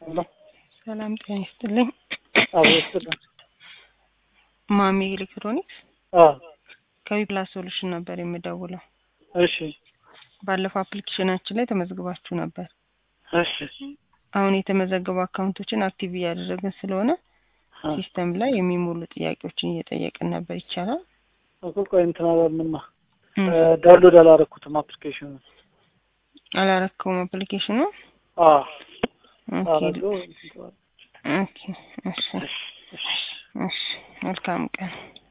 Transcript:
ሄሎ ሰላም ጤና ይስጥልኝ። አብሮ ይስጥልን። ማሚ ኤሌክትሮኒክስ አዎ ከዊፕላስ ሶሉሽን ነበር የምደውለው። እሺ ባለፈው አፕሊኬሽናችን ላይ ተመዝግባችሁ ነበር። እሺ አሁን የተመዘገቡ አካውንቶችን አክቲቭ እያደረግን ስለሆነ አ ሲስተም ላይ የሚሞሉ ጥያቄዎችን እየጠየቅን ነበር። ይቻላል? እኮ ቆይ እንትን አላለንማ እም፣ ዳውንሎድ አላረኩትም አፕሊኬሽኑ። አላረከውም አፕሊኬሽኑ። አዎ ኦኬ አረገው። ኦኬ፣ እሺ እሺ እሺ እሺ፣ መልካም ቀን